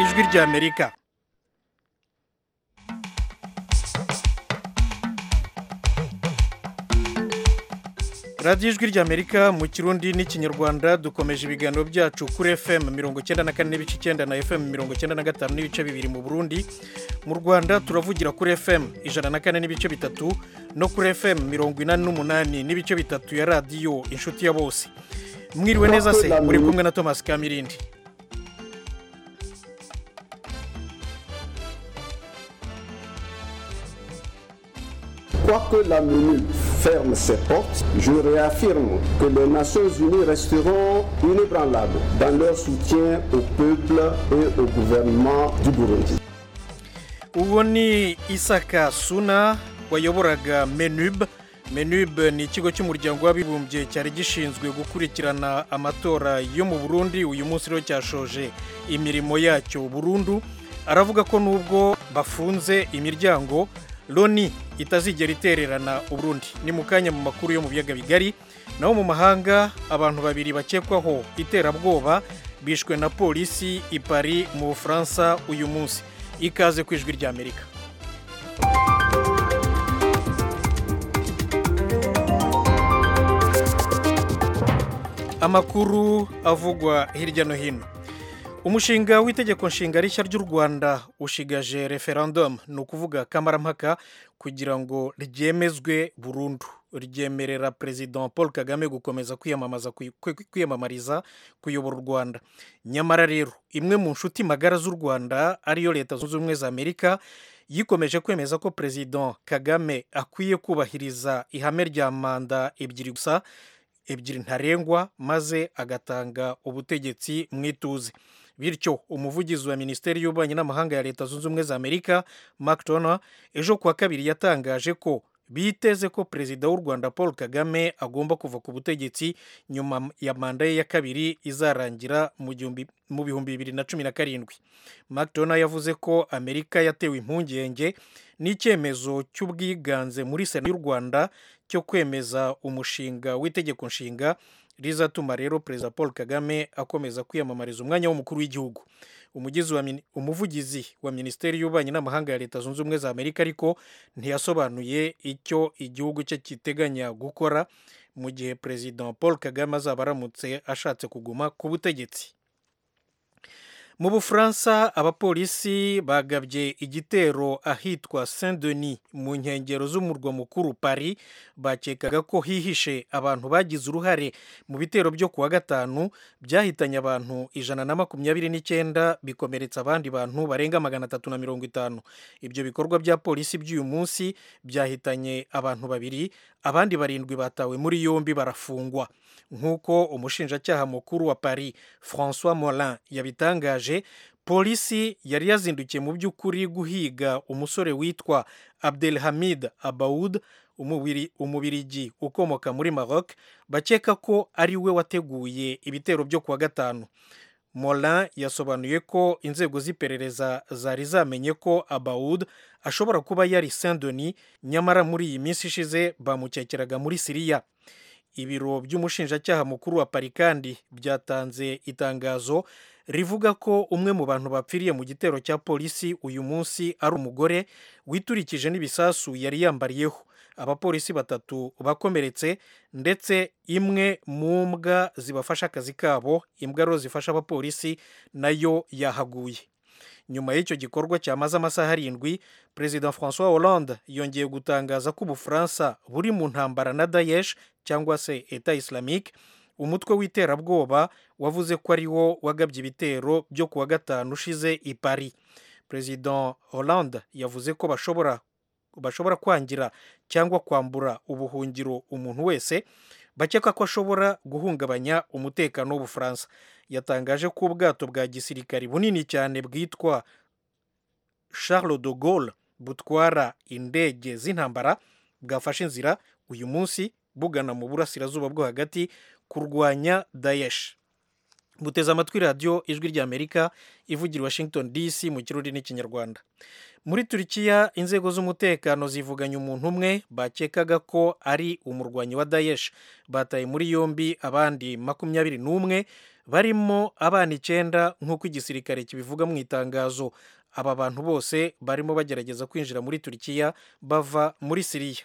ijwi ry'amerika radiyo ijwi ry'amerika mu kirundi n'ikinyarwanda dukomeje ibiganiro byacu kuri fm mirongo icyenda na kane n'ibice icyenda na fm mirongo icyenda na gatanu n'ibice bibiri mu burundi mu rwanda turavugira kuri fm ijana na kane n'ibice bitatu no kuri fm mirongo inani n'umunani n'ibice bitatu ya radiyo inshuti ya bose mwiriwe neza se muri kumwe na thomas kamirindi Quoique la MINU ferme ses portes, je réaffirme que les Nations Unies resteront inébranlables dans leur soutien au peuple et au gouvernement du Burundi. uwo ni isaka suna wayoboraga menub menub ni ikigo cy'umuryango w'abibumbye cyari gishinzwe gukurikirana amatora yo mu burundi uyu munsi rero cyashoje imirimo yacyo burundu aravuga ko nubwo bafunze imiryango loni itazigera itererana uburundi ni mu kanya mu makuru yo mu biyaga bigari naho mu mahanga abantu babiri bakekwaho iterabwoba bishwe na polisi i Paris mu bufaransa uyu munsi ikaze ku ijwi ry'amerika amakuru avugwa hirya no hino umushinga w'itegeko nshinga rishya ry'u rwanda ushigaje referandumu ni ukuvuga kamarampaka kugira ngo ryemezwe burundu ryemerera perezida paul kagame gukomeza kwiyamamaza kwiyamamariza kuyobora u rwanda nyamara rero imwe mu nshuti magara z'u rwanda ariyo leta zunze ubumwe za amerika yikomeje kwemeza ko perezida kagame akwiye kubahiriza ihame rya manda ebyiri gusa ebyiri ntarengwa maze agatanga ubutegetsi mu ituze bityo umuvugizi wa minisiteri y'ububanyi n'amahanga ya leta zunze ubumwe za amerika mark Turner ejo kuwa kabiri yatangaje ko biteze ko perezida w'u rwanda paul kagame agomba kuva ku butegetsi nyuma ya manda ye ya kabiri izarangira mu bihumbi bibiri na cumi na karindwi mark Turner yavuze ko amerika yatewe impungenge n'icyemezo cy'ubwiganze muri sena y'u rwanda cyo kwemeza umushinga w'itegeko nshinga rizatuma rero perezida paul kagame akomeza kwiyamamariza umwanya w'umukuru w'igihugu umuvugizi wa minisiteri y'ububanyi n'amahanga ya leta zunze ubumwe za amerika ariko ntiyasobanuye icyo igihugu cye kiteganya gukora mu gihe perezida paul kagame azaba aramutse ashatse kuguma ku butegetsi mu bufaransa abapolisi bagabye igitero ahitwa saint denis mu nkengero z'umurwa mukuru Paris bakekaga ko hihishe abantu bagize uruhare mu bitero byo kuwa gatanu byahitanye abantu ijana na makumyabiri n'icyenda bikomeretsa abandi bantu barenga magana atatu na mirongo itanu ibyo bikorwa bya polisi by'uyu munsi byahitanye abantu babiri abandi barindwi batawe muri yombi barafungwa nk'uko umushinjacyaha mukuru wa Paris François Morin yabitangaje polisi yari yazindukiye mu by'ukuri guhiga umusore witwa Abdelhamid Abaoud umubirigi ukomoka muri Maroc bakeka ko ari we wateguye ibitero byo kuwa gatanu Morin yasobanuye ko inzego z'iperereza zari zamenye ko Abaoud ashobora kuba yari Saint Denis nyamara muri iyi minsi ishize bamukekeraga muri Siriya ibiro by'umushinjacyaha mukuru wa Paris kandi byatanze itangazo rivuga ko umwe mu bantu bapfiriye mu gitero cya polisi uyu munsi ari umugore witurikije n'ibisasu yari yambariyeho abapolisi batatu bakomeretse ndetse imwe mu mbwa zibafasha akazi kabo imbwa rero zifasha abapolisi nayo yahaguye nyuma y'icyo gikorwa cyamaze amasaha arindwi perezida francois hollande yongeye gutangaza ko ubufaransa buri mu ntambara na daesh cyangwa se eta islamique umutwe w'iterabwoba wavuze ko ari wo wagabye ibitero byo kuwa gatanu ushize i Paris perezida hollande yavuze ko bashobora bashobora kwangira cyangwa kwambura ubuhungiro umuntu wese bakeka ko ashobora guhungabanya umutekano w'ubufaransa yatangaje ko ubwato bwa gisirikari bunini cyane bwitwa charles de Gaulle butwara indege z'intambara bwafashe inzira uyu munsi bugana mu burasirazuba bwo hagati kurwanya daesh buteze amatwi radiyo ijwi ry'amerika ivugira washington dc mu kirundi n'ikinyarwanda muri turikiya inzego z'umutekano zivuganye umuntu umwe bakekaga ko ari umurwanyi wa daesh bataye muri yombi abandi makumyabiri n'umwe barimo abana icyenda nk'uko igisirikare kibivuga mu itangazo aba bantu bose barimo bagerageza kwinjira muri turikiya bava muri siriya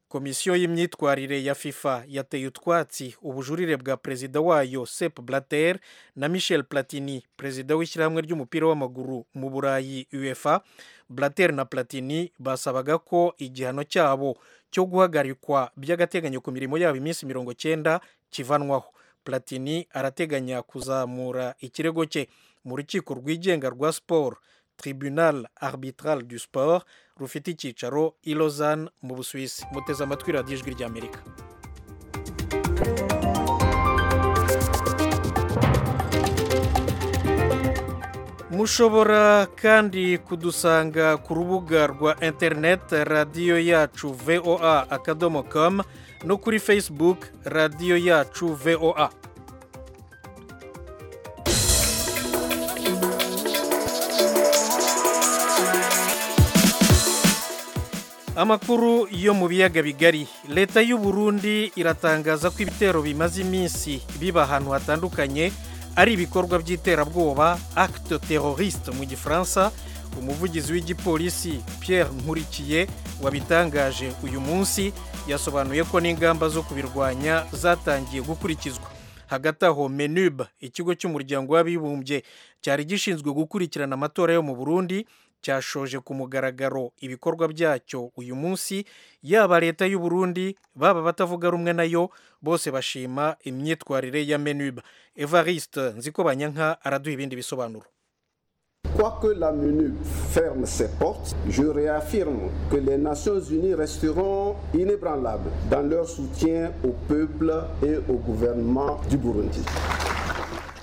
komisiyo y'imyitwarire ya fifa yateye utwatsi ubujurire bwa perezida wayo sep blatter na michel platini perezida w'ishyirahamwe ry'umupira w'amaguru mu burayi uefa blatter na platini basabaga ko igihano cyabo cyo guhagarikwa by'agateganyo ku mirimo yabo iminsi mirongo cyenda kivanwaho platini arateganya kuzamura ikirego cye mu rukiko rwigenga rwa siporo tribunal arbitral du sport rufite icyicaro i Lausanne mu busuwisi muteze amatwi radiyo ijwi ry'amerika mushobora kandi kudusanga ku rubuga rwa interineti radiyo yacu voa akadomo kamu no kuri facebook radiyo yacu voa amakuru yo mu biyaga bigari leta y'u Burundi iratangaza ko ibitero bimaze iminsi biba ahantu hatandukanye ari ibikorwa by'iterabwoba acte terroriste mu gifaransa umuvugizi w'igipolisi Pierre nkurikiye wabitangaje uyu munsi yasobanuye ko n'ingamba zo kubirwanya zatangiye gukurikizwa hagati aho menub ikigo cy'umuryango w'abibumbye cyari gishinzwe gukurikirana amatora yo mu burundi cyashoje ku mugaragaro ibikorwa byacyo uyu munsi yaba leta y'u Burundi baba batavuga rumwe nayo bose bashima imyitwarire ya menuba evariste nziko banyanka araduha ibindi bisobanuro Quoique la MINUB ferme ses portes, je réaffirme que les Nations Unies resteront inébranlables dans leur soutien au peuple et au gouvernement du Burundi.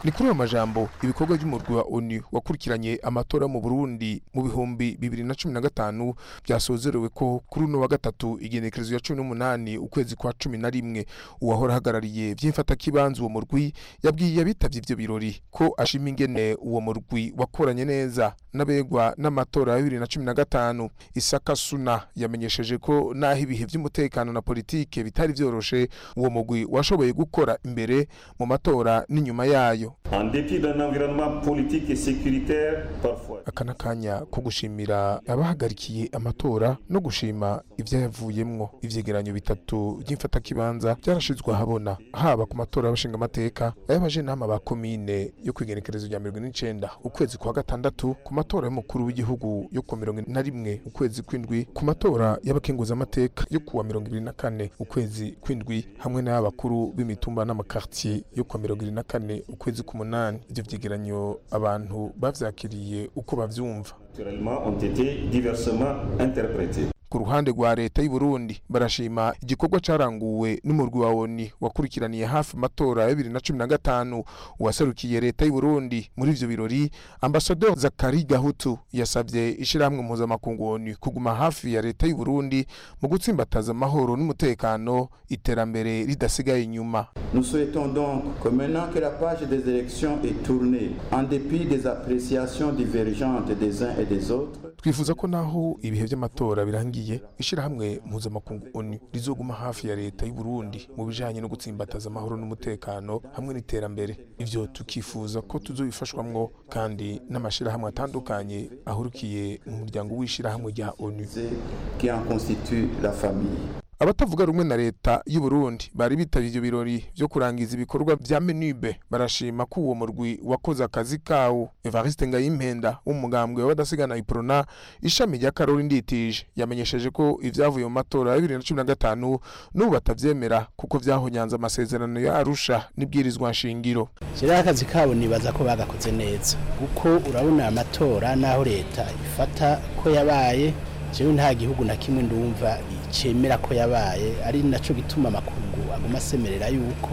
ni kuri ayo majambo ibikorwa by'umurwi wa onu wakurikiranye amatora mu burundi mu bihumbi bibiri na cumi na gatanu byasozerewe ko kuri uno wa gatatu igenekerezo ya cumi n'umunani ukwezi kwa cumi na rimwe uwahora ahagarariye by'imfatakibanza uwo murwi yabwiye abitabye ibyo birori ko ashima ingene uwo murwi wakoranye neza n'abegwa n'amatora ya bibiri na cumi na gatanu isaka suna yamenyesheje ko n'aho ibihe by'umutekano na politike bitari byoroshe uwo murwi washoboye gukora imbere mu matora n'inyuma yayo En dépit d'un environnement politique et sécuritaire parfois. aka ni akanya ko gushimira abahagarikiye amatora no gushima ibyayavuyemwo ivyegeranyo bitatu by'imfatakibanza byarashizwe ahabona haba ku matora y'abashinga amateka ay'abajenama ba komine yo kwigenekerezo rya mirongo ine n'icenda ukwezi kwa gatandatu ku matora y'umukuru w'igihugu yo ku wa mirongo ine na rimwe ukwezi kw'indwi ku matora y'abakenguzamateka yo ku wa mirongo ibiri na kane ukwezi kw'indwi hamwe n'ay'abakuru b'imitumba n'amakartier yo ku wa mirongo ibiri na kane ukwezi k'umunani ivyo vyegeranyo abantu bavyakiriye uko bavyumva Naturellement, ont été diversement interprétés. ku ruhande rwa leta y'u Burundi barashima igikorwa caranguwe n'umurwi wa ONU wakurikiraniye hafi matora ya 2015 uwaserukiye leta y'u Burundi muri ivyo birori ambasador Zakari Gahutu yasavye ishiramwe mpuzamakungu ONU kuguma hafi ya leta y'u Burundi mu gutsimbataza amahoro n'umutekano iterambere ridasigaye inyuma Nous souhaitons donc que maintenant que la page des élections est tournée, en dépit des appréciations divergentes des uns et des autres, twifuza ko naho ibihe by'amatora birangiye ishyirahamwe mpuzamakungu onu rizoguma hafi ya leta y'u Burundi mu bijanye no gutsimbataza amahoro n'umutekano hamwe n'iterambere ivyo tukifuza ko tuzobifashwamwo kandi n'amashirahamwe atandukanye ahurukiye mu muryango w'ishirahamwe rya onu c'est- qui en constituent la famille. abatavuga rumwe na leta y'u Burundi bari bitabye ivyo birori vyo kurangiza ibikorwa vya menube barashima ko uwo murwi wakoze akazi kawo evariste ngayimpenda w'umugambwe w'abadasigana iprona ishami rya karori nditije yamenyesheje ko ivyavuye mu matora ya bibiri na cumi na gatanu n'ubu batavyemera kuko vyahonyanze amasezerano ya arusha n'ibwirizwa nshingiro rero akazi kabo nibaza ko bagakoze neza kuko urabona aya matora n'aho leta ifata ko yabaye jewe nta gihugu na kimwe ndumva cemera ko yabaye ari naco gituma amakungu aguma asemerera yuko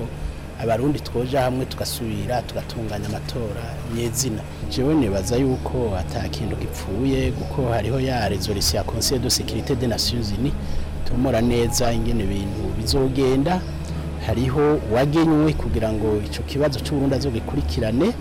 abarundi twoja hamwe tugasubira tugatunganya amatora nyezina jewe nibaza yuko ata kintu gipfuye kuko hariho ya resolution ya conseil de sécurité des nations unies tumura neza ingene ibintu bizogenda hariho uwagenywe kugira ngo icyo kibazo cy'uburundi azogikurikirane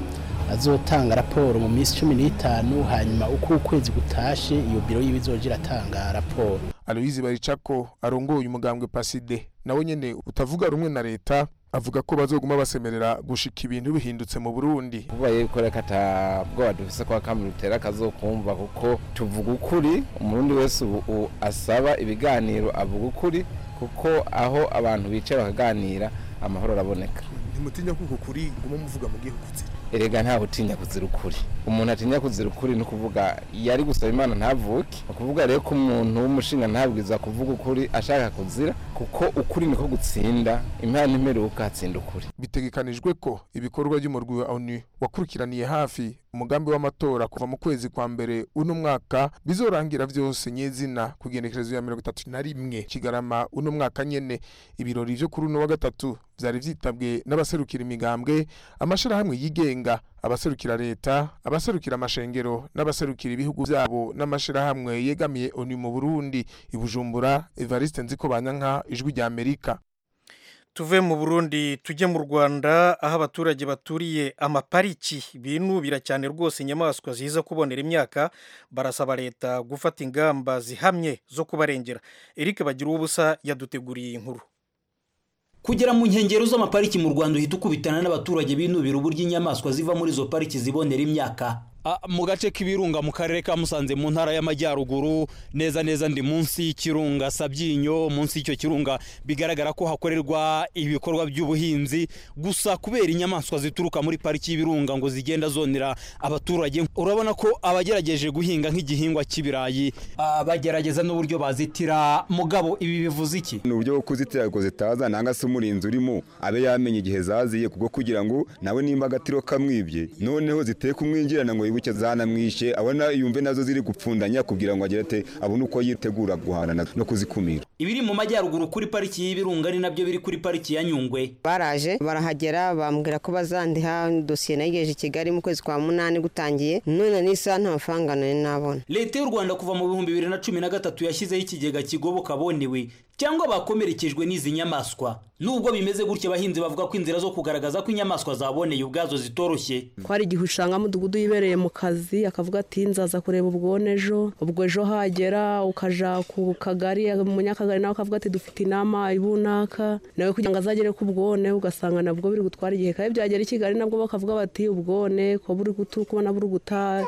azotanga raporo mu minsi cumi n'itanu hanyuma uko ukwezi gutashe iyo biro yiwe izogira atanga raporo Aloyizi Baricako arongoye umugambwe Paside nawe nyene utavuga rumwe na leta avuga ko bazoguma basemerera gushika ibintu bihindutse mu Burundi kubaye kora kata bwoba dufise kwa kamutera kazokumva kuko tuvuga ukuri umurundi wese ubu u- asaba ibiganiro avuga ukuri kuko aho abantu bicaye bakaganira amahoro araboneka ntimutinya ko uku kuri guma muvuga mugiye kukutsira erega ntawe utinya kuzira ukuri umuntu atinya kuzira ukuri ni ukuvuga yari gusaba imana ntavuke ni ukuvuga rero ko umuntu w'umushinga ntabwiza kuvuga ukuri ashaka kuzira kuko ukuri niko gutsinda imana imeruka hatsinda ukuri bitegekanijwe ko ibikorwa by'umurwi wa ONU wakurikiraniye hafi umugambi w'amatora kuva mu kwezi kwa mbere uno mwaka bizorangira vyose nyezina ku igenekerezo ya mirongo itatu na rimwe kigarama uno mwaka nyene ibirori vyo kuri uno wa gatatu vyari vyitabwe n'abaserukira imigambwe amashirahamwe yigenga abaserukira leta abaserukira amashengero n'abaserukira ibihugu vyabo n'amashirahamwe yegamiye ONU mu Burundi ibujumbura Evariste Nzikobanyanka ijwi rya Amerika tuve mu burundi tujye mu rwanda aho abaturage baturiye amapariki binubira cyane rwose inyamaswa ziza kubonera imyaka barasaba leta gufata ingamba zihamye zo kubarengera eric bagira ubusa yaduteguriye iyi nkuru kugera mu nkengero z'amapariki mu rwanda uhita ukubitana n'abaturage binubira uburyo inyamaswa ziva muri izo pariki zibonera imyaka Ah, mu gace k'ibirunga mu karere ka musanze mu ntara y'amajyaruguru neza neza ndi munsi y'ikirunga sabyinyo munsi y'icyo kirunga bigaragara ko hakorerwa ibikorwa by'ubuhinzi gusa kubera inyamaswa zituruka muri pariki y'ibirunga ngo zigenda zonera abaturage urabona ko abagerageje guhinga nk'igihingwa cy'ibirayi ah, bagerageza n'uburyo bazitira mugabo ibi bivuze iki ni uburyo bwo kuzitira ngo zitaza nanga se umurinzi urimo abe yamenye igihe zaziye kubwo kugira ngo nawe nimba agatiro kamwibye noneho ziteye kumwinjirana ngo yibuke zanamwishe abona yumve nazo ziri gupfundanya kugira ngo agire ate abone uko yitegura guhana na- no kuzikumira ibiri mu majyaruguru kuri pariki y'ibirunga ni nabyo biri kuri pariki ya nyungwe baraje barahagera bambwira ko bazandiha dosiye nayigeje i kigali mu kwezi kwa munani gutangiye none n'isaha nta mafaranga nari nabona leta y'u rwanda kuva mu bihumbi bibiri na cumi na gatatu yashyizeho ikigega kigoboka bonewe cyangwa bakomerekejwe n'izi nyamaswa nubwo bimeze gutya abahinzi bavuga ko inzira zo kugaragaza ko inyamaswa zaboneye ubwazo zitoroshye ko hari igihe usanga mudugudu yibereye mu kazi akavuga ati nzaza kureba ubwone ejo ubwo ejo hagera ukaja ku kagari umunyakagari nawe akavuga ati dufite inama ibunaka nawe kugira ngo azagere ku ubwone ugasanga nabwo biri gutwara igihe kandi byagera i kigali nabwo bakavuga bati ubwone ko buri gutu kubona buri guta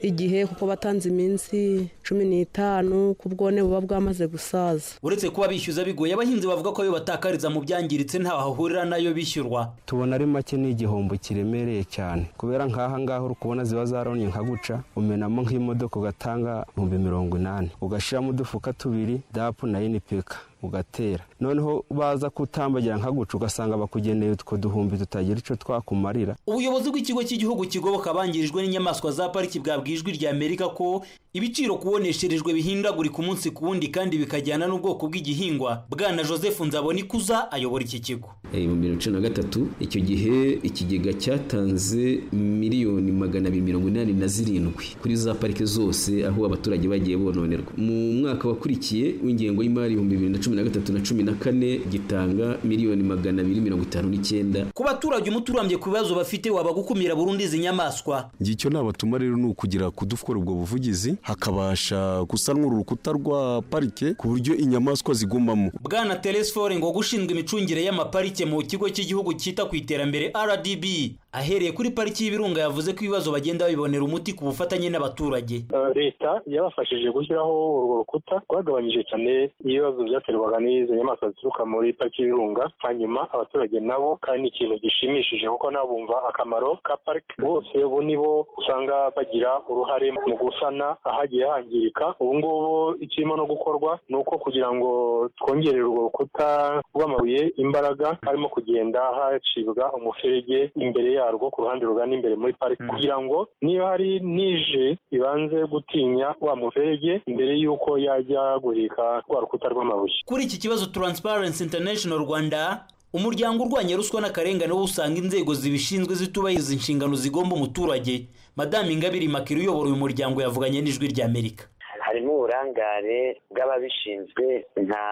igihe kuko batanze iminsi cumi n'itanu ku bwone buba bwamaze gusaza uretse kuba bishyuza bigoye abahinzi bavuga ko iyo batakariza mu byangiritse ntaho hahurira nayo bishyurwa tubona ari make ni igihombo kiremereye cyane kubera nk'aha ngaha uri kubona ziba zaronye nka guca umenamo nk'imodoka ugatanga ibihumbi mirongo inani ugashyiramo udufuka tubiri dapu na inipeka ugatera noneho baza kutambagira nka guca ugasanga bakugeneye utwo duhumbi tutagira icyo twakumarira ubuyobozi bw'ikigo cy'igihugu kigoboka abangirijwe n'inyamaswa za pariki bwabwa ijwi rya amerika ko ibiciro kubonesherejwe bihindagurika umunsi ku wundi kandi bikajyana n'ubwoko bw'igihingwa bwana joseph nzabonikuza ayobora iki kigo Eh, mu bibiri na cumi na gatatu icyo gihe ikigega cyatanze miliyoni magana abiri mirongo inani na zirindwi kuri za parike zose aho abaturage bagiye bononerwa mu mwaka wakurikiye w'ingengo y'imari ibihumbi bibiri na cumi na gatatu na cumi na kane gitanga miliyoni magana abiri mirongo itanu n'icyenda ku baturage umuti urambye ku bibazo bafite waba gukumira burundu izi nyamaswa icyo nabatuma rero ni ukugira kudukora ubwo buvugizi hakabasha gusanwa urukuta rwa parike ku buryo inyamaswa zigumamo bwana teresfore ngo gushinzwe imicungire y'amaparike mu kigo cy'igihugu cyita ku iterambere rdb ahereye kuri pariki y'ibirunga yavuze ko ibibazo bagenda babibonera umuti ku bufatanye n'abaturage Eh, leta yabafashije gushyiraho urwo rukuta rwagabanyije cyane ibibazo byaterwaga n'izo nyamaswa zituruka muri pariki y'ibirunga hanyuma abaturage nabo kandi ni ikintu gishimishije kuko nabo bumva akamaro ka pariki bose ubu nibo usanga bagira uruhare mu gusana ahagiye hangirika ubu ngubu ikirimo no gukorwa ni uko kugira ngo twongerere urwo rukuta rw'amabuye imbaraga harimo kugenda hacibwa umuferege imbere yarwo ku ruhande rugana imbere muri pariki kugira ngo niba hari nije ibanze gutinya wa muferege mbere y'uko yajya guhirika rwa rukuta rw'amabuye kuri iki kibazo transparency international rwanda umuryango urwanya ruswa n'akarengane wo usanga inzego zibishinzwe zitubahiriza inshingano zigomba umuturage madame ingabire makiri uyobora uyu muryango yavuganye n'ijwi rya amerika harimo uburangare bw'ababishinzwe nka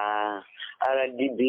rdb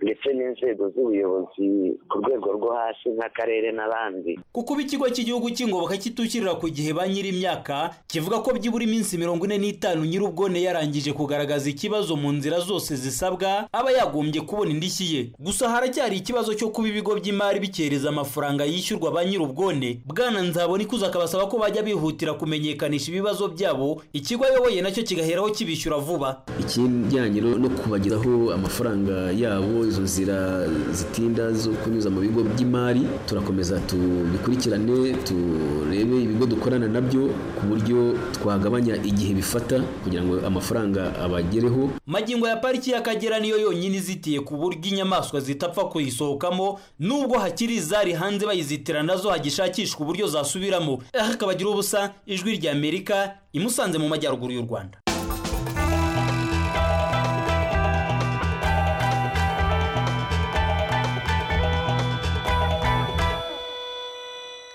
ndetse n'inzego z'ubuyobozi ku rwego rwo hasi nk'akarere n'abandi kuko ubu ikigo cy'igihugu cy'ingoboka kitushyirira ku gihe ba nyiri imyaka kivuga ko byibura iminsi mirongo ine n'itanu nyir'ubwone yarangije kugaragaza ikibazo mu nzira zose zisabwa aba yagombye kubona indishyi ye gusa haracyari ikibazo cyo kuba ibigo by'imari bikereza amafaranga yishyurwa ba nyir'ubwone bwana nzabona ikuza akabasaba ko bajya bihutira kumenyekanisha ibibazo byabo ikigo ayoboye nacyo kigaheraho kibishyura vuba ikijyanye no no kubagezaho amafaranga yabo izo nzira zitinda zo kunyuza mu bigo by'imari turakomeza tubikurikirane turebe ibigo dukorana nabyo ku buryo twagabanya igihe bifata kugira ngo amafaranga abagereho magingo ya pariki y'akagera niyo yonyine izitiye ku buryo inyamaswa zitapfa kuyisohokamo nubwo hakiri izari hanze bayizitira nazo hagishakishwa uburyo zasubiramo aha akabagira ubusa ijwi ry'amerika imusanze mu majyaruguru y'u rwanda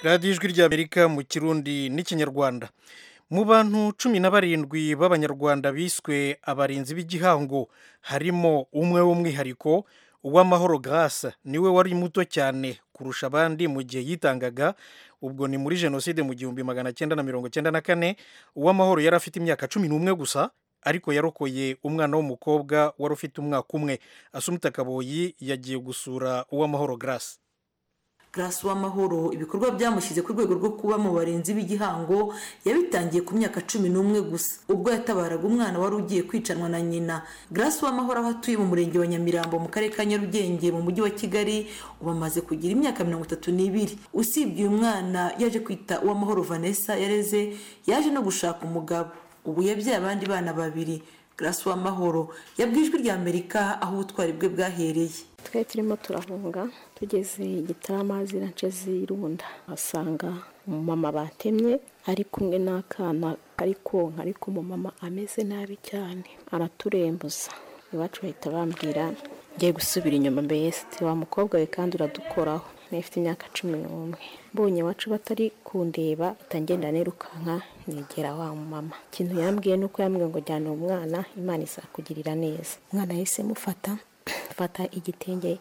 radiyo ijwi ry'amerika mu kirundi n'ikinyarwanda mu bantu cumi na barindwi b'abanyarwanda biswe abarinzi b'igihango harimo umwe w'umwihariko uw'amahoro garasa niwe wari muto cyane kurusha abandi mu gihe yitangaga ubwo ni muri jenoside mu gihumbi magana cyenda na mirongo cyenda na kane uw'amahoro yari afite imyaka cumi n'umwe gusa ariko yarokoye umwana w'umukobwa wari ufite umwaka umwe asumita kaboyi yagiye gusura uw'amahoro garasa Grace Uwamahoro ibikorwa byamushyize ku rwego rwo kuba mu barinzi b'igihango yabitangiye ku myaka cumi n'umwe gusa ubwo yatabaraga umwana wari ugiye kwicanwa na nyina Grace Uwamahoro aho atuye mu murenge wa Nyamirambo mu karere ka Nyarugenge mu mujyi wa Kigali ubu amaze kugira imyaka mirongo itatu n'ibiri usibye uyu mwana yaje kwita Uwamahoro Vanessa yareze yaje no gushaka umugabo ubu yabyaye abandi bana babiri Grace Uwamahoro yabwijwe rya Amerika aho ubutwari bwe bwahereye twari turimo turahunga tugeze igitarama zirace zirunda asanga umumama batemye ari kumwe n'akana kari konka ariko umumama ameze nabi cyane araturembuza iwacu bahita bambwira ngiye gusubira inyuma mbese wa mukobwa we kandi uradukoraho nifite imyaka cumi n'umwe mbonye iwacu batari kundeba itangenda nirukanka nyegera wa mama ikintu yambwiye ni uko yambwiye ngo jyana umwana imana izakugirira neza umwana yahise mufata mfata igitenge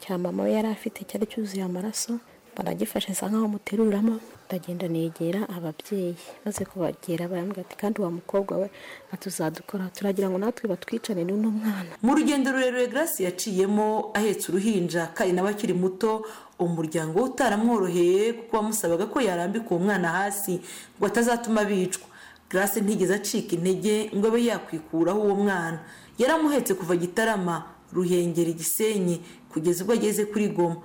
cya mama we yari afite cyari cyuzuye amaraso baragifashe nsa nkaho muteruramo ndagenda negera ababyeyi maze kubagera barambwira ati kandi uwa mukobwa we atuzadukora turagira ngo natwe batwicane n'uno mwana mu rugendo rurerure Grace yaciyemo ahetse uruhinja kandi nawe akiri muto umuryango we utaramworoheye kuko wamusabaga ko yarambika uwo mwana hasi ngo atazatuma bicwa Grace ntigeze acika intege ngo abe yakwikuraho uwo mwana yaramuhetse kuva gitarama ruhengeri gisenyi kugeza ubwo ageze kuri goma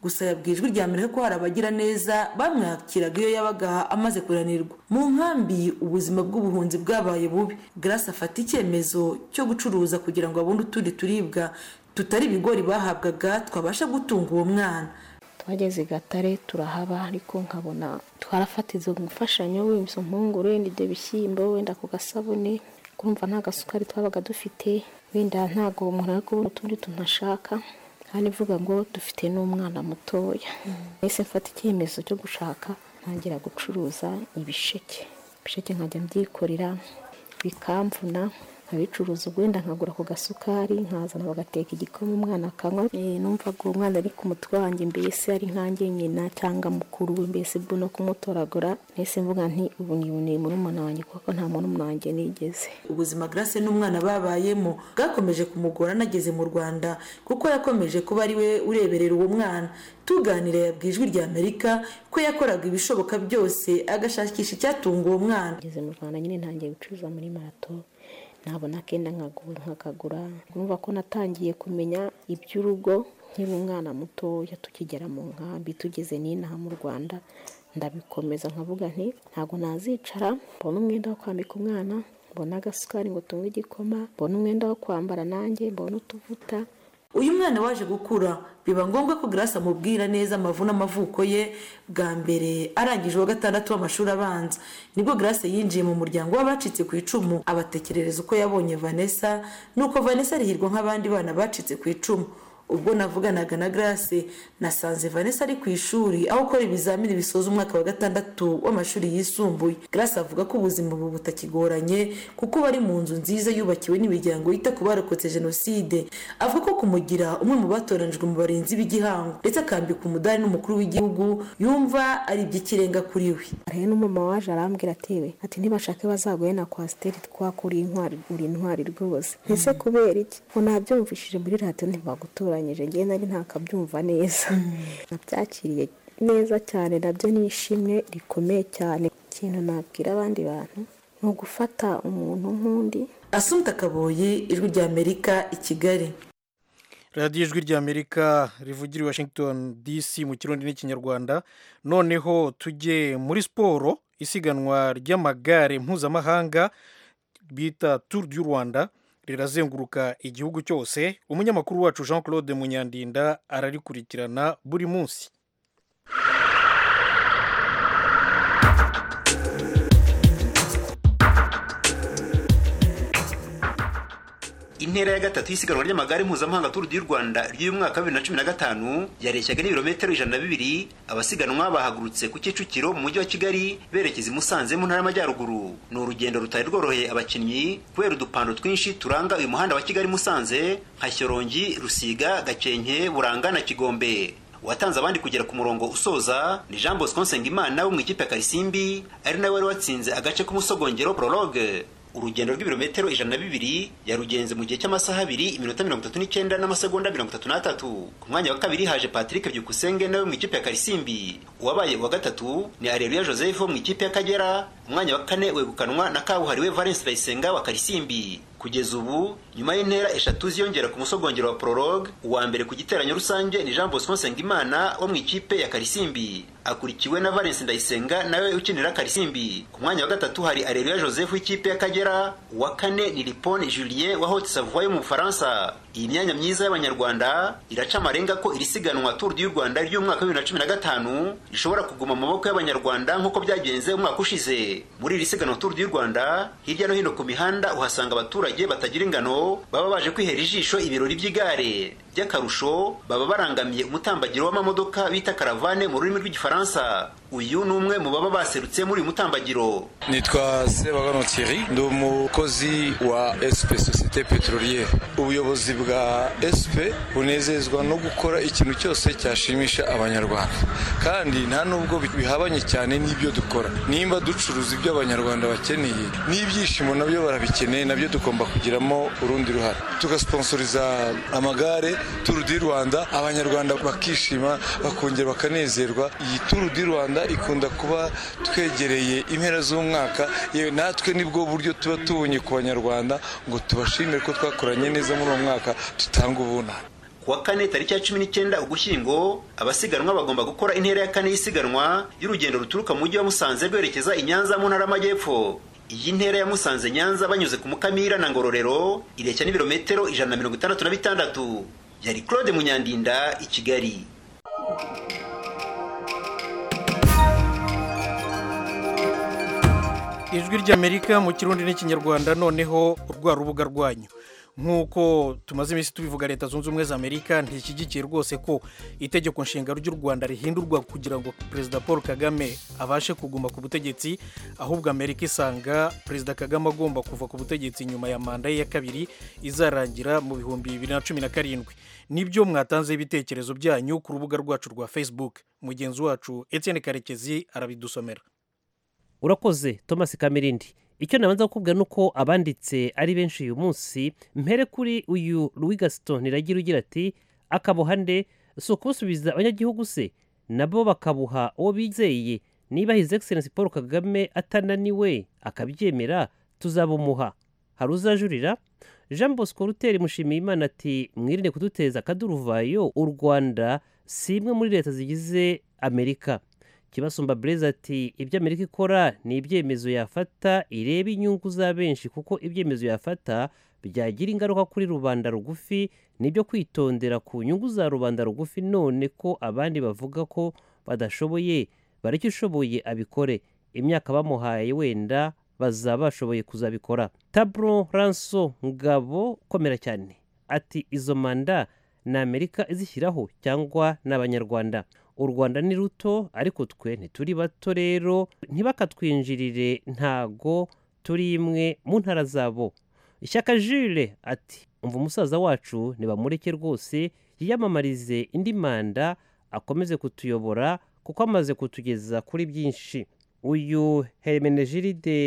gusa yabwiye ijwi rya mbere ko hari abagira neza bamwakiraga iyo yabaga amaze kuranirwa mu nkambi ubuzima bw'ubuhunzi bwabaye bubi Grace afata icyemezo cyo gucuruza kugira ngo abone utundi turibwa tutari ibigori bahabwaga twabasha gutunga uwo mwana twageze gatare turahaba ariko nkabona twarafatiza imfashanyo w'izo mpungure wenda ibyo bishyimbo wenda ku gasabune kumva nta gasukari twabaga dufite wenda ntabwo umuntu ari kubona utundi tuntu ashaka kandi ivuga ngo dufite n'umwana mutoya mbese mfata icyemezo cyo gushaka ntangira gucuruza ibisheke ibisheke nkajya mbyikorera bikamvuna nkabicuruza ubwenda nkagura ku gasukari nkazana bagateka igikoma umwana akanywa numva ngo umwana ari ku mutwe wanjye mbese ari nkanjye nyina cyangwa mukuru we mbese bwo no kumutoragura mbese mvuga nti ubu ni ubunebwe murumuna wanjye kuko nta murumuna wanjye nigeze ubuzima Grace n'umwana babayemo bwakomeje kumugora anageze mu rwanda kuko yakomeje kuba ari we ureberera uwo mwana tuganira yabwiye ijwi rya amerika ko yakoraga ibishoboka byose agashakisha icyatunga uwo mwana ageze mu rwanda nyine ntangiye gucuruza muri marato nabona akenda nkakagura numva ko natangiye kumenya iby'urugo nkiri umwana mutoya tukigera mu nkambi tugeze n'inaha mu rwanda ndabikomeza nkavuga nti ntabwo nazicara mbona umwenda wo kwambika umwana mbona agasukari ngo tunywe igikoma mbona umwenda wo kwambara nanjye mbona utuvuta uyu mwana waje gukura biba ngombwa ko Grace amubwira neza amavu n'amavuko ye bwa mbere arangije uwa gatandatu w'amashuri abanza nibwo Grace yinjiye mu muryango w'abacitse ku icumu abatekerereza uko yabonye Vanessa nuko Vanessa arihirwa nk'abandi bana bacitse ku icumu ubwo navuganaga na grace nasanze vanessa ari ku ishuri aho ukora ibizamini bisoza umwaka wa gatandatu w'amashuri yisumbuye grace avuga ko ubuzima ubu butakigoranye kuko bari mu nzu nziza yubakiwe n'imiryango yita ku barokotse jenoside avuga ko kumugira umwe mu batoranijwe mu barinzi b'igihango ndetse akambika umudari n'umukuru w'igihugu yumva ari iby'ikirenga kuri we hari n'umumama waje arambwira ati we ati ntibashake bazaguye na kwasiteri twakuriye intwari uri intwari rwose ese kubera iki ngo nabyumvishije muri radiyo ntibagutoranyije ngewe nari ntakabyumva neza nabyakiriye neza cyane nabyo ni ishimwe rikomeye cyane ikintu nabwira abandi bantu ni ugufata umuntu nk'undi asumta kaboye ijwi rya amerika i kigali radiyo ijwi ry'amerika rivugira i washington dc mu kirundi n'ikinyarwanda noneho tujye muri siporo isiganwa ry'amagare mpuzamahanga bita turu du rwanda rirazenguruka igihugu cyose umunyamakuru wacu jean claude munyandinda ararikurikirana buri munsi intera ya gatatu y'isiganwa ry'amagare mpuzamahanga turu di rwanda ry'umwaka wa bibiri na cumi na gatanu yareshyaga n'ibirometero ijana na bibiri abasiganwa bahagurutse ku kicukiro mu mujyi wa kigali berekeza i musanze mu ntara y'amajyaruguru ni urugendo rutari rworoheye abakinnyi kubera udupando twinshi turanga uyu muhanda wa kigali musanze nka shyorongi rusiga gakenke buranga na kigombe uwatanze abandi kugera ku murongo usoza ni jean bosco nsengimana wo mu ikipe ya karisimbi ari nawe wari watsinze agace k'umusogongero prologue urugendo rw'ibirometero ijana na bibiri yarugenze mu gihe cy'amasaha abiri iminota mirongo itatu n'icyenda n'amasegonda mirongo itatu n'atatu ku mwanya wa kabiri haje patrick byukusenge nawe mu ikipe ya karisimbi uwabaye uwa gatatu ni areruya joseph wo mu ikipe y'akagera umwanya wa kane wegukanwa na kabuhariwe valence bayisenga wa karisimbi kugeza ubu nyuma y'intera eshatu ziyongera ku musogongero wa prologue uwa mbere ku giteranyo rusange ni jean bosco nsengimana wo mu ikipe ya karisimbi akurikiwe na valence ndayisenga nawe ukinira karisimbi ku mwanya wa gatatu hari areruya joseph w'ikipe y'akagera uwa kane ni lipone julien wa haute savoie yo mu bufaransa iyi myanya myiza y'abanyarwanda iraca amarenga ko iri siganwa tour du rwanda ry'umwaka wa bibiri na cumi na gatanu rishobora kuguma mu maboko y'abanyarwanda nk'uko byagenze umwaka ushize muri iri siganwa tour du rwanda hirya no hino ku mihanda uhasanga abaturage abaturage batagira ingano baba baje kwihera ijisho ibirori by'igare by'akarusho baba barangamiye umutambagiro w'amamodoka bita karavane mu rurimi rw'igifaransa uyu ni umwe mu baba baserutse muri uyu mutambagiro nitwa sebagano thierry ndi umukozi wa sp sosiyete peterolier ubuyobozi bwa sp bunezezwa no gukora ikintu cyose cyashimisha abanyarwanda kandi nta nubwo bihabanye cyane n'ibyo dukora nimba ducuruza ibyo abanyarwanda bakeneye n'ibyishimo nabyo barabikeneye nabyo tugomba kugiramo urundi ruhare tugasiponsoriza amagare turu di rwanda abanyarwanda bakishima bakongera bakanezerwa iyi turu di rwanda ikunda kuba twegereye impera z'umwaka yewe natwe nibwo buryo tuba tubonye ku banyarwanda ngo tubashimire ko twakoranye neza muri uwo mwaka dutanga ubunani kuwa kane tariki ya cumi n'icyenda ugushyingo abasiganwa bagomba gukora intera ya kane y'isiganwa y'urugendo ruturuka mu mujyi wa musanze rwerekeza i nyanza mu ntara y'amajyepfo iyi ntera ya musanze nyanza banyuze ku mukamira na ngororero ireshya n'ibirometero ijana na mirongo itandatu na bitandatu yari claude munyandinda i kigali ijwi ry'amerika mu kirundi n'ikinyarwanda noneho rwa rubuga rwanyu nk'uko tumaze iminsi tubivuga leta zunze ubumwe za amerika ntishyigikiye rwose ko itegeko nshinga ry'u rwanda rihindurwa kugira ngo perezida paul kagame abashe kuguma ku butegetsi ahubwo amerika isanga perezida kagame agomba kuva ku butegetsi nyuma ya manda ye ya kabiri izarangira mu bihumbi bibiri na cumi na karindwi nibyo mwatanzeho ibitekerezo byanyu ku rubuga rwacu rwa facebook mugenzi wacu etienne karekezi arabidusomera urakoze thomas kamirindi icyo nabanza kukubwira ni uko abanditse ari benshi uyu munsi mpere kuri uyu Gaston iragira ugira ati akabuhande si ukubusubiza abanyagihugu se nabo bakabuha uwo bizeye niba hizi egiserensi paul kagame atananiwe akabyemera tuzabumuha hari uzajurira jean bosco ruteri mushimiyimana ati mwirinde kuduteza akaduruvayo u rwanda si imwe muri leta zigize amerika kibasumba bureze ati ibyo amerika ikora ni ibyemezo yafata ireba inyungu za benshi kuko ibyemezo yafata byagira ingaruka kuri rubanda rugufi nibyo kwitondera ku nyungu za rubanda rugufi none ko abandi bavuga ko badashoboye bari ushoboye abikore imyaka bamuhaye wenda bazaba bashoboye kuzabikora taburo ranso ngabo komera cyane ati izo manda ni amerika izishyiraho cyangwa ni abanyarwanda u rwanda ni ruto ariko twe ntituri bato rero ntibakatwinjirire ntago turi imwe mu ntara zabo ishyaka jule ati umva umusaza wacu ntibamureke rwose yiyamamarize indi manda akomeze kutuyobora kuko amaze kutugeza kuri byinshi uyu hermenegilide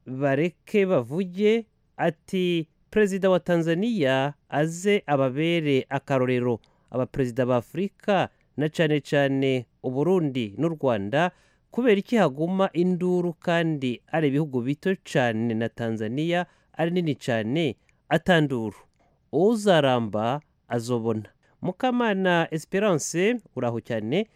bareke bavuge ati perezida wa tanzania aze ababere akarorero abaperezida ba afurika na cyane cyane uburundi n'u rwanda kubera iki haguma induru kandi ari ibihugu bito cyane na tanzania ari nini cyane atanduru uzaramba azobona mukamana esperance uraho cyane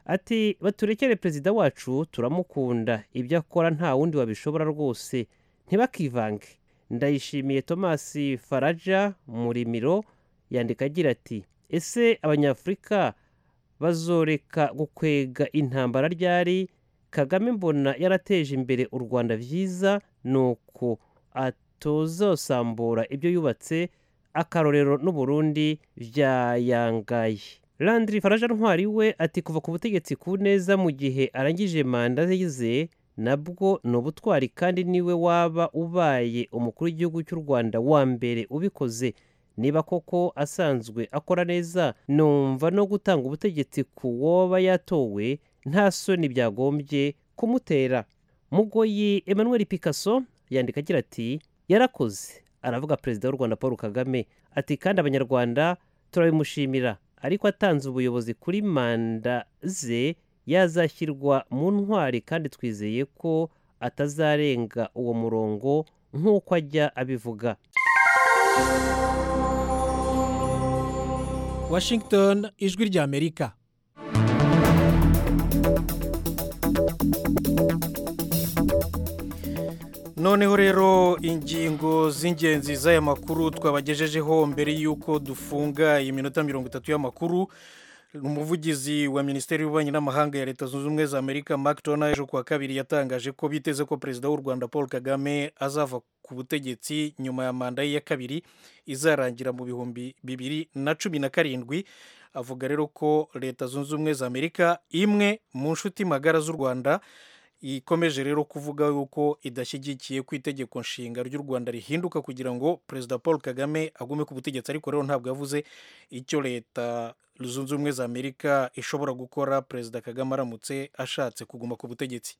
ati baturekere perezida wacu turamukunda ibyo akora nta wundi wabishobora rwose ntibakivange ndayishimiye thomas faraja murimiro yandika agira ati ese abanyafurika bazoreka gukwega intambara ryari kagame mbona yarateje imbere u rwanda byiza ni uko atozosambura ibyo yubatse akarorero n'uburundi byayangaye landry faraja ntwari we ati kuva ku butegetsi ku neza mu gihe arangije manda ze nabwo ni ubutwari kandi niwe waba ubaye umukuru w'igihugu cy'u rwanda wa mbere ubikoze niba koko asanzwe akora neza numva no gutanga ubutegetsi ku woba yatowe nta soni byagombye kumutera mugoyi emmanuel picasso yandika agira ati yarakoze aravuga perezida w'u rwanda paul kagame ati kandi abanyarwanda turabimushimira ariko atanze ubuyobozi kuri manda ze yazashyirwa mu ntwari kandi twizeye ko atazarenga uwo murongo nk'uko ajya abivuga washington ijwi rya amerika noneho rero ingingo z'ingenzi z'aya makuru twabagejejeho mbere y'uko dufunga iyi minota mirongo itatu y'amakuru umuvugizi wa minisiteri y'ububanyi n'amahanga ya leta zunze ubumwe za amerika mark dona ejo kuwa kabiri yatangaje ko biteze ko perezida w'u rwanda paul kagame azava ku butegetsi nyuma ya manda ye ya kabiri izarangira mu bihumbi bibiri na cumi na karindwi avuga rero ko leta zunze ubumwe za amerika imwe mu nshuti magara z'u rwanda ikomeje rero kuvuga yuko idashyigikiye ku itegeko nshinga ry'u rwanda rihinduka kugira ngo perezida paul kagame agume ku butegetsi ariko rero ntabwo yavuze icyo leta zunze ubumwe za amerika ishobora gukora perezida kagame aramutse ashatse kuguma ku butegetsi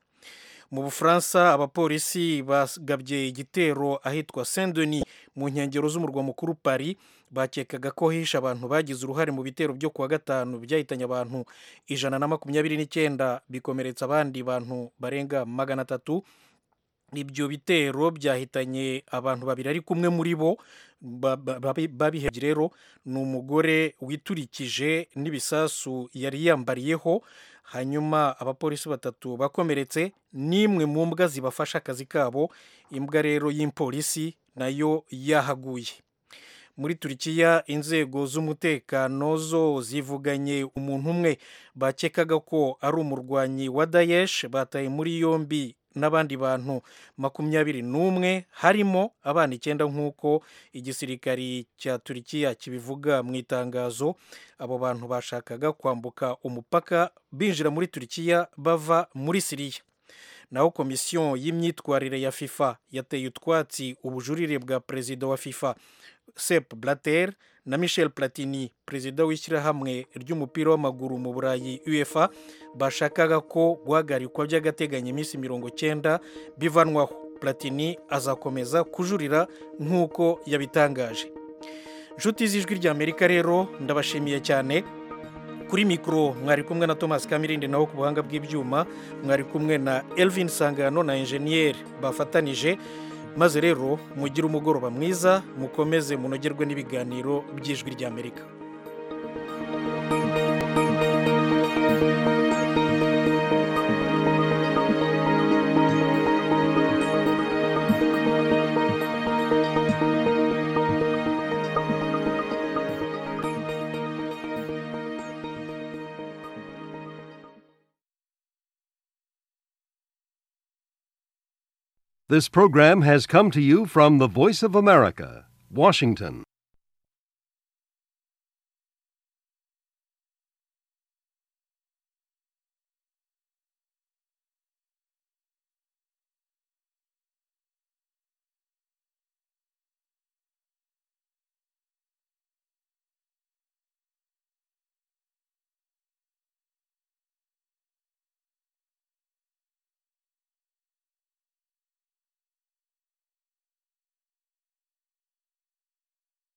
mu bufaransa abapolisi bagabye igitero ahitwa sendeni mu nkengero z'umurwa mukuru pari bakekaga ko hishe abantu bagize uruhare mu bitero byo kuwa gatanu byahitanye abantu ijana na makumyabiri n'icyenda bikomeretsa abandi bantu barenga magana atatu ibyo bitero byahitanye abantu babiri ariko umwe muri bo babihebye rero ni umugore witurikije n'ibisasu yari yambariyeho hanyuma abapolisi batatu bakomeretse n'imwe mu mbwa zibafasha akazi kabo imbwa rero y'impolisi nayo yahaguye muri turikiya inzego z'umutekano zo zivuganye umuntu umwe bakekaga ko ari umurwanyi wa dayesh bataye muri yombi n'abandi bantu makumyabiri n'umwe harimo abana icyenda nk'uko igisirikari cya turikiya kibivuga mu itangazo abo bantu bashakaga kwambuka umupaka binjira muri turikiya bava muri siriya naho komisiyo y'imyitwarire ya fifa yateye utwatsi ubujurire bwa perezida wa fifa sep blatter na michel platini perezida w'ishyirahamwe ry'umupira w'amaguru mu burayi uefa bashakaga ko guhagarikwa by'agateganyo iminsi mirongo cyenda bivanwaho platini azakomeza kujurira nk'uko yabitangaje inshuti z'ijwi rya amerika rero ndabashimiye cyane kuri mikoro mwari kumwe na thomas kamirindi naho ku buhanga bw'ibyuma mwari kumwe na elvin sangano na enjeniyeri bafatanije maze rero mugire umugoroba mwiza mukomeze munogerwe n'ibiganiro by'ijwi ry'amerika This program has come to you from the Voice of America, Washington.